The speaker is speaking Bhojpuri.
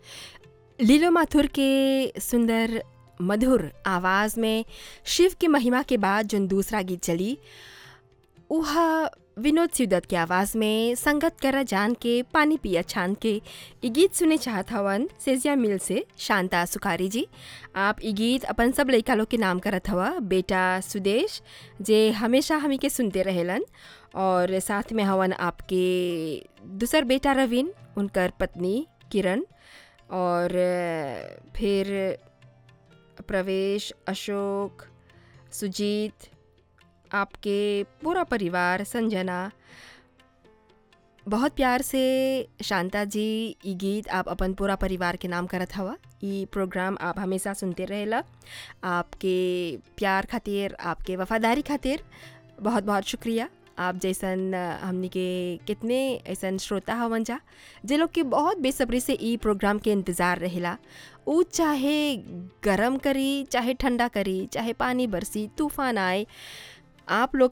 लीलो माथुर के सुंदर मधुर आवाज़ में शिव की महिमा के बाद जोन दूसरा गीत चली उह विनोद सिवदत्त के आवाज़ में संगत करा जान के पानी पिया छान के ई गीत सुने चाहत हवन सेजिया मिल से शांता सुखारी जी आप ई गीत अपन सब लइका लोग के नाम करत हवा बेटा सुदेश जे हमेशा हमी के सुनते रहेलन और साथ में हवन आपके दूसर बेटा रवीन उनकर पत्नी किरण और फिर प्रवेश अशोक सुजीत आपके पूरा परिवार संजना बहुत प्यार से शांता जी ई गीत आप अपन पूरा परिवार के नाम करत हवा ई प्रोग्राम आप हमेशा सुनते रहेला आपके प्यार खातिर आपके वफादारी खातिर बहुत बहुत शुक्रिया आप जैसन हमनी के कितने ऐसन श्रोता हवन जा जे लोग के बहुत बेसब्री से ई प्रोग्राम के इंतज़ार रहेला ऊ चाहे गरम करी चाहे ठंडा करी चाहे पानी बरसी तूफान आए आप लोग